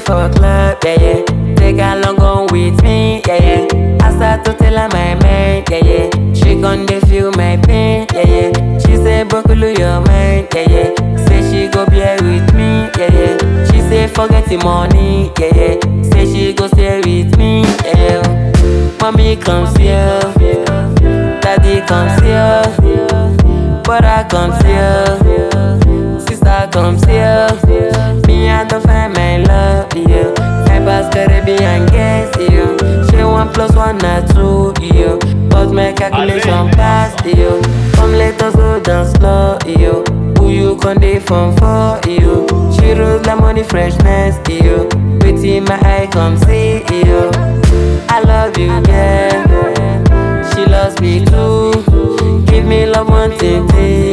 for club, yeah, yeah. Take her long on with me, yeah, yeah. I start to tell her my mind, yeah, yeah. She gon' dey feel my pain, yeah, yeah. She say, Bokulu, your mind, yeah, yeah. Say she go bear with me, yeah, yeah. She say, forget the money, yeah, yeah. Say she go stay with me, yeah, yeah. Mommy comes here, daddy comes here, brother comes here, sister comes here. Me, I don't find my love, yeah. I pass Caribbean guess, yeah. She one plus one or two, yeah. But my calculation pass, yeah. Come let us go down slow, yeah. Who you con dey from for, yeah. She rolls like money freshness, yeah. Waiting my eye come see, yeah. I love you, yeah. She loves me too. Give me love one thing,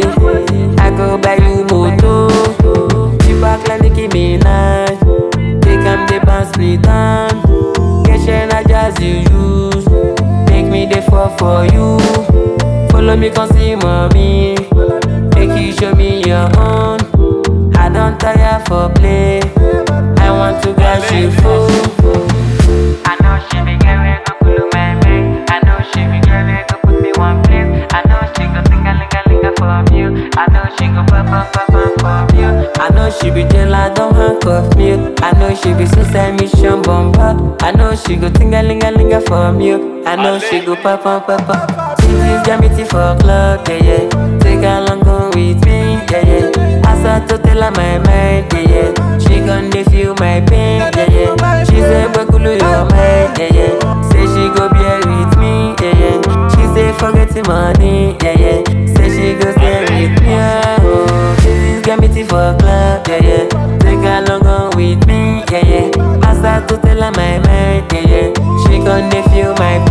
I go buy you moto. You back like Nicki Minaj. Take am dey bounce me down. Get share na jazz you use. Make me dey fall for you. Follow me come see mommy. Make you show me your own. I don't tire for play. I want to get you full. I know she be get where go pull my mind. I know she be get where go put me one place. I know she go think a linga linga for you. I know she go pop pop pop pop for you. I know she be jail, I don't handcuff me. I know she be suicide mission bomber. I know she go think a linga linga for you. I know she go pop pop pop pop. She just got me tea for club, yeah yeah. Take her long go with me, yeah yeah. I start to tell her my mind, yeah yeah. She gon' dey feel my pain, yeah yeah. She say, Bakulu, your mind, yeah yeah. Say she go bear with me, yeah yeah. She say, forget the money, yeah yeah. Say she go stay with me, oh. This got me tea for club, yeah yeah. Take her long on with me, yeah yeah. I start to tell her my mind, yeah yeah. She gon' dey feel my